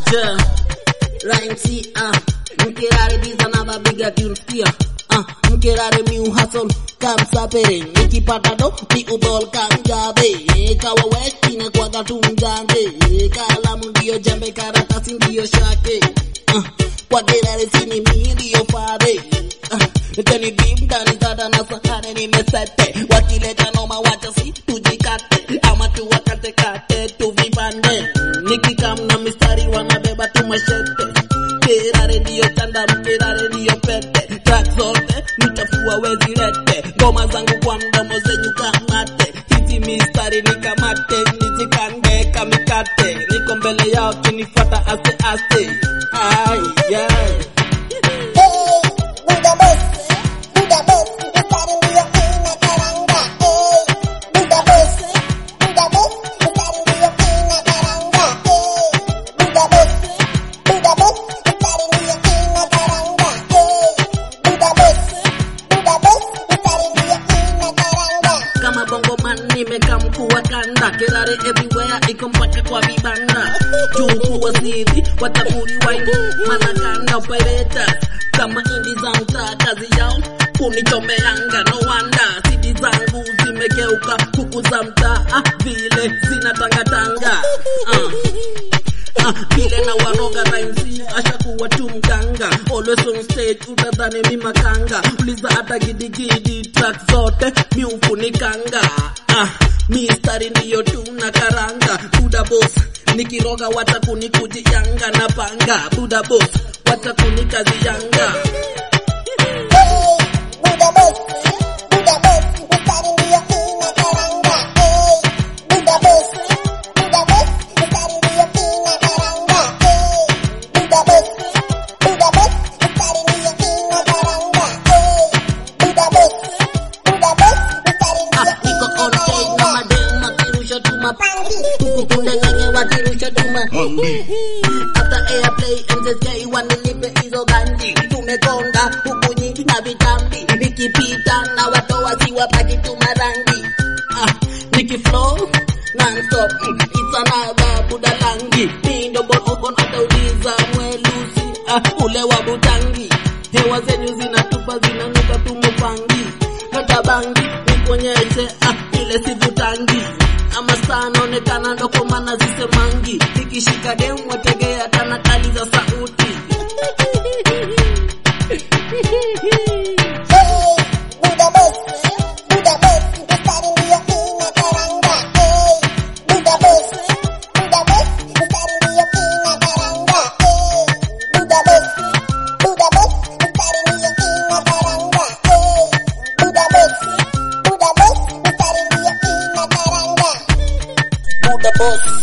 Ja, Rhymes, ah, mkerare biza na babiga tunsikia ah, mkerare mi uhasol kamsapere nikipata do mi ubol kamjabe kawa wekine kwaga tumjande kalamu ndiyo jembe karatasi ndiyo shake ah, kwa kerare sini mi ndiyo fare ah, teni bim ndani dada na sahare nimesete wakileta noma wacha si tujikate ama tuwakate kate tuvipande nikikam na mistari wanabeba tu mashete kerare ndiyo chanda mkerare ndiyo pete track zote nitafua wezi lete ngoma zangu kwa mdomo zenyu kamate hizi mistari nikamate nizikande kamikate niko mbele yao kinifata aste aste ay yeah. Hey, Buddha Boss, Buddha Boss, mstari ndio inakaranga. Hey, Buddha Boss, Buddha Boss, mstari ndio inakaranga. Hey, Buddha Boss, Buddha Boss, mstari ndio inakaranga. Hey, Buddha Boss, Buddha Boss, mstari ndio inakaranga. kama bongo man nimekamkuwa kanda kerare everywhere iko mpaka kwa vibanda juu kuwa siri watapuri waini manakanda operators kama indi za mtaa kazi yao kunichomeanga no wonder sidi zangu zimegeuka kuku za mtaa ah, vile zinatangatanga ah. Ah, vile na waroga rhymes ashakuwa tu mganga always on stage utadhani mi makanga uliza hata gidigidi track zote mi ufunikanga ah, mistari ndiyo tu na karanga buda boss nikiroga wata kunikujiyanga na panga buda boss wata kunikaziyanga Hey, Buddha Boss, Buddha Boss, mstari ndio inakaranga. Hey, Buddha Boss, Buddha Boss, mstari ndio inakaranga. Hey, Buddha Boss, Buddha Boss, mstari ndio inakaranga. Hey, Buddha Boss, Buddha Boss, mstari ah, ndio niko on stage na madem wakirusha tuma Pangi. huku kundengenge wakirusha tuma After airplay MZK wanilipe hizo ganji tumekonda huku nyingi na vitambi nikipita na watoa siwapaki tumarangi ah, nikiflow non-stop mm, it's another budalangi mindo bonobon atauliza mwelusi ah, ule wa butangi hewa zenyu zinatupa zinanuka tumupangi natabangi nikuonyeshe ah, ile sivutangi ama saa naonekana ndo kwa maana zisemangi nikishika dem wategea tana kali za sauti Hey, Buddha Boss, Buddha Boss, mstari ndio inakaranga. Hey, Buddha Boss, Buddha Boss, mstari ndio inakaranga. Hey, Buddha Boss, Buddha Boss, mstari ndio inakaranga. Hey, Buddha Boss, Buddha Boss, mstari ndio inakaranga. Buda boss